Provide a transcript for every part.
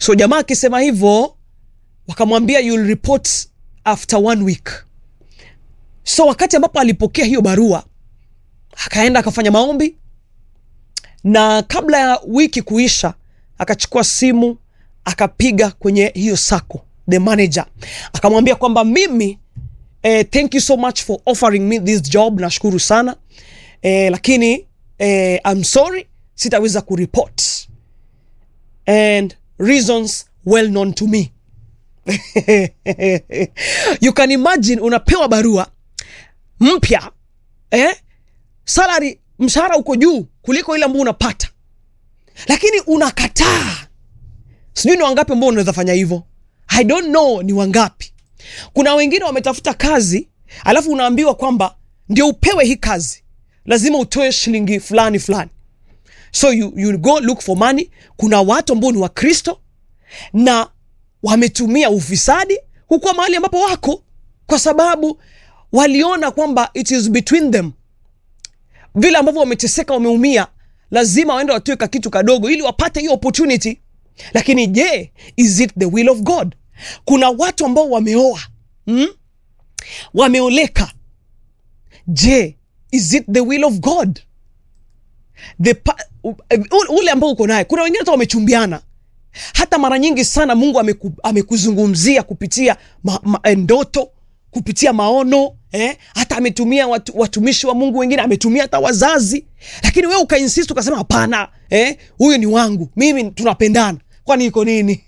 so jamaa akisema hivyo wakamwambia you'll report after one week so wakati ambapo alipokea hiyo barua akaenda akafanya maombi na kabla ya wiki kuisha akachukua simu akapiga kwenye hiyo sako the manager akamwambia kwamba mimi eh, thank you so much for offering me this job nashukuru sana eh, lakini eh, I'm sorry sitaweza kureport and reasons well known to me you can imagine unapewa barua mpya eh? salary mshahara uko juu kuliko ile ambao unapata lakini unakataa sijui ni wangapi ambao unaweza fanya hivyo i don't know ni wangapi kuna wengine wametafuta kazi alafu unaambiwa kwamba ndio upewe hii kazi lazima utoe shilingi fulani fulani so you, you go look for money kuna watu ambao ni wakristo na wametumia ufisadi hukuwa mahali ambapo wako kwa sababu waliona kwamba it is between them vile ambavyo wameteseka wameumia lazima waende watoe ka kitu kadogo ili wapate hiyo opportunity lakini je is it the will of god kuna watu ambao wameoa hmm? wameoleka je is it the will of god the pa- u- u- ule ambao uko naye kuna wengine hata wamechumbiana hata mara nyingi sana mungu ameku, amekuzungumzia kupitia ma, ma, eh, ndoto kupitia maono eh? hata ametumia watu, watumishi wa mungu wengine ametumia hata wazazi lakini wewe ukainsist ukasema hapana eh? huyu ni wangu mimi tunapendana kwani iko nini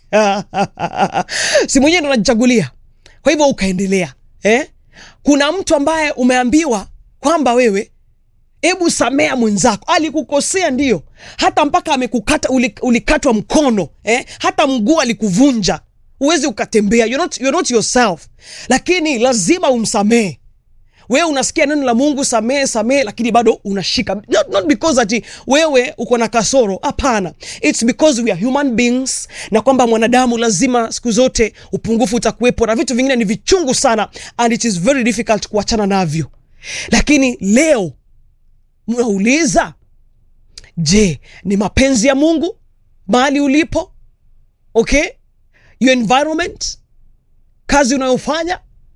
si mwenyewe ndo najichagulia kwa hivyo ukaendelea eh? kuna mtu ambaye umeambiwa kwamba wewe hebu samea mwenzako alikukosea ndio hata mpaka amekukata uli- ulikatwa mkono eh? hata mguu alikuvunja uwezi ukatembea you're not, you're not yourself lakini lazima umsamehe wewe unasikia neno la mungu samehe samehe lakini bado unashika not, not because ati wewe uko na kasoro hapana its because we are human beings na kwamba mwanadamu lazima siku zote upungufu utakuwepo na vitu vingine ni vichungu sana and it is very difficult kuachana navyo lakini leo mnauliza je ni mapenzi ya mungu mahali ulipo okay your environment kazi unayofanya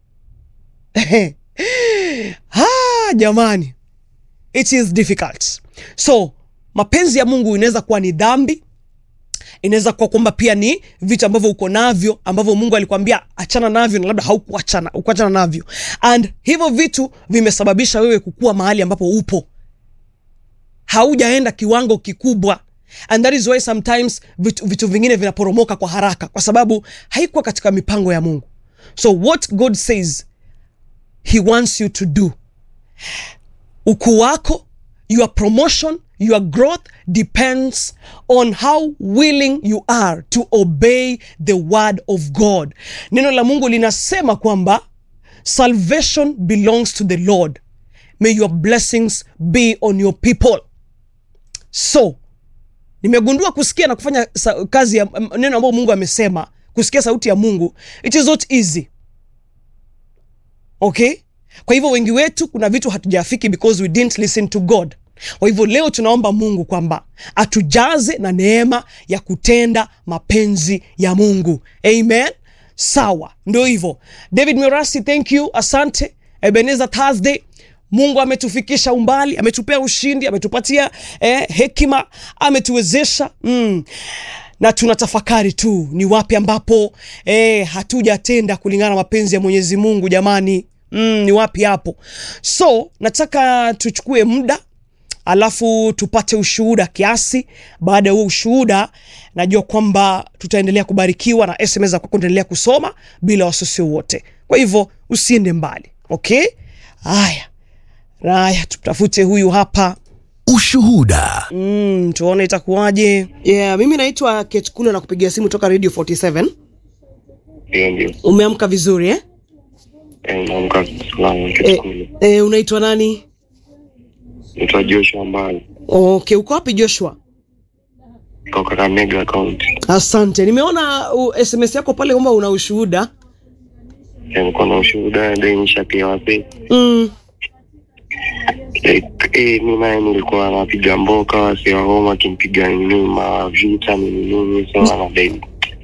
ah, jamani it is difficult so mapenzi ya mungu inaweza kuwa ni dhambi inaweza kuwa kwamba pia ni vitu ambavyo uko navyo ambavyo mungu alikwambia achana navyo na labda haukuachana ukuachana navyo and hivyo vitu vimesababisha wewe kukua mahali ambapo upo haujaenda kiwango kikubwa and that is why sometimes vitu, vitu vingine vinaporomoka kwa haraka kwa sababu haikuwa katika mipango ya mungu so what god says he wants you to do ukuu wako your promotion your growth depends on how willing you are to obey the word of god neno la mungu linasema kwamba salvation belongs to the lord may your blessings be on your people so nimegundua kusikia na kufanya sa- kazi ya m- neno ambayo mungu amesema kusikia sauti ya mungu it is not easy okay kwa hivyo wengi wetu kuna vitu hatujafiki because we didn't listen to god kwa hivyo leo tunaomba mungu kwamba atujaze na neema ya kutenda mapenzi ya mungu amen sawa ndio hivyo david mirasi thank you asante ebeneza thursday mungu ametufikisha umbali ametupea ushindi ametupatia eh, hekima ametuwezesha mm na tunatafakari tu ni wapi ambapo eh, hatujatenda kulingana na mapenzi ya mwenyezi mungu jamani mm, ni wapi hapo so nataka tuchukue muda alafu tupate ushuhuda kiasi baada ya huo ushuhuda najua kwamba tutaendelea kubarikiwa na sms za kwako endelea kusoma bila wasiwasi wowote kwa hivyo usiende mbali okay haya haya tutafute huyu hapa Ushuhuda. mm, tuone itakuwaje yeah, mimi naitwa ketkulu na kupigia simu toka radio 47 Ndio, ndio. umeamka vizuri eh? Eh, naamka salama e, kitukulu. e, unaitwa nani Naitwa Joshua Mbali okay uko wapi joshua kutoka Kakamega County. asante nimeona uh, sms yako pale kwamba una ushuhuda Eh, Niko na ushuhuda denisha pia wase. mm. Eh, eh, mi naye nilikuwa napiga mboka wase wa homa akimpiga nini mavita nini nini so anadai